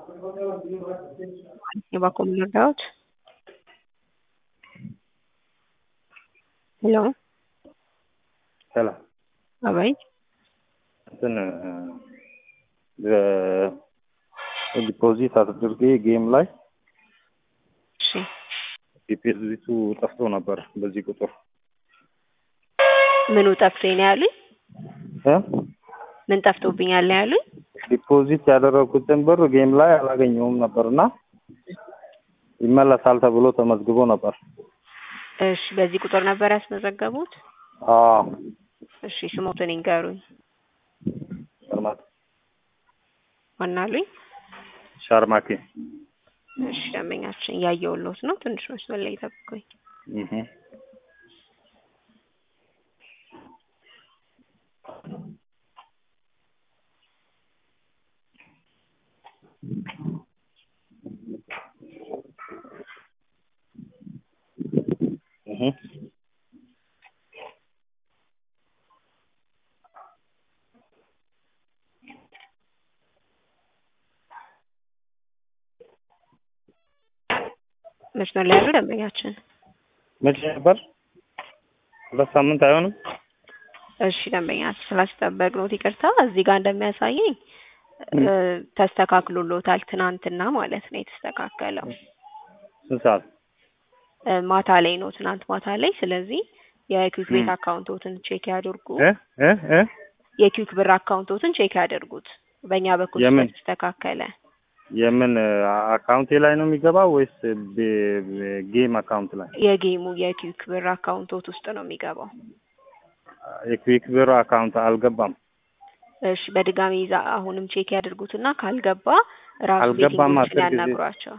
የባኮ መርዳዎች ሄሎ ሰላም አባይ እንትን ዲፖዚት አድርጌ ጌም ላይ እሺ ዲፖዚቱ ጠፍቶ ነበር። በዚህ ቁጥር ምኑ ጠፍቶኝ ነው ያሉኝ? እ ምን ጠፍቶብኛል ነው ያሉኝ? ዲፖዚት ያደረኩትን ብር ጌም ላይ አላገኘውም ነበርና ይመለሳል ተብሎ ተመዝግቦ ነበር። እሺ በዚህ ቁጥር ነበር ያስመዘገቡት? አዎ እሺ ስሞትን ይንገሩኝ። ሸርማኬ ማናሉኝ? ሻርማኬ እሺ ደንበኛችን እያየሁልዎት ነው። ትንሽ መስመር ላይ ይጠብቁኝ። እህ እህ መስመር ላይ ያሉ ደንበኛችን መቼ ነበር? ሁለት ሳምንት አይሆንም? እሺ ደንበኛችን ስላስጠበቅነዎት ይቅርታ። እዚህ ጋር እንደሚያሳየኝ እ ተስተካክሎልዎታል ትናንትና ማለት ነው የተስተካከለው ስንት ሰዓት? እ ማታ ላይ ነው ትናንት ማታ ላይ። ስለዚህ የኪክ ቤት ም። አካውንቶትን ቼክ ያድርጉ። እ እ እ የኪክ ብር አካውንቶትን ቼክ ያድርጉት። በእኛ በኩል የምን? ስለተስተካከለ የምን አካውንቴ ላይ ነው የሚገባው ወይስ ቤ- ቤ- ጌም አካውንት ላይ? የጌሙ የኪክ ብር አካውንቶት ውስጥ ነው የሚገባው። የክዊክ ብር አካውንት አልገባም። እሺ በድጋሚ ይዛ አሁንም ቼክ ያድርጉትና ካልገባ ራሱ አልገባም ቤቲንጎችን አስር ጊዜ። ያናግሯቸው።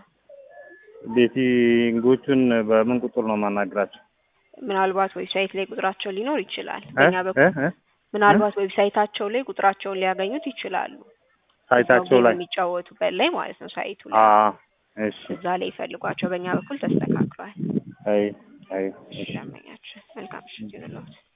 ቤቲንጎቹን በምን ቁጥር ነው ማናግራቸው? ምናልባት ዌብሳይት ላይ ቁጥራቸው ሊኖር ይችላል። እ በእኛ እ በኩል እ ምናልባት ዌብሳይታቸው ላይ ቁጥራቸውን ሊያገኙት ይችላሉ። ሳይታቸው እዛው ላይ ጌም የሚጫወቱበት ላይ ማለት ነው ሳይቱ አ ላይ እሺ እዛ ላይ ይፈልጓቸው። በእኛ በኩል ተስተካክሏል። አይ አይ እሺ ደንበኛችን መልካም ምሽት ይሁንልዎት።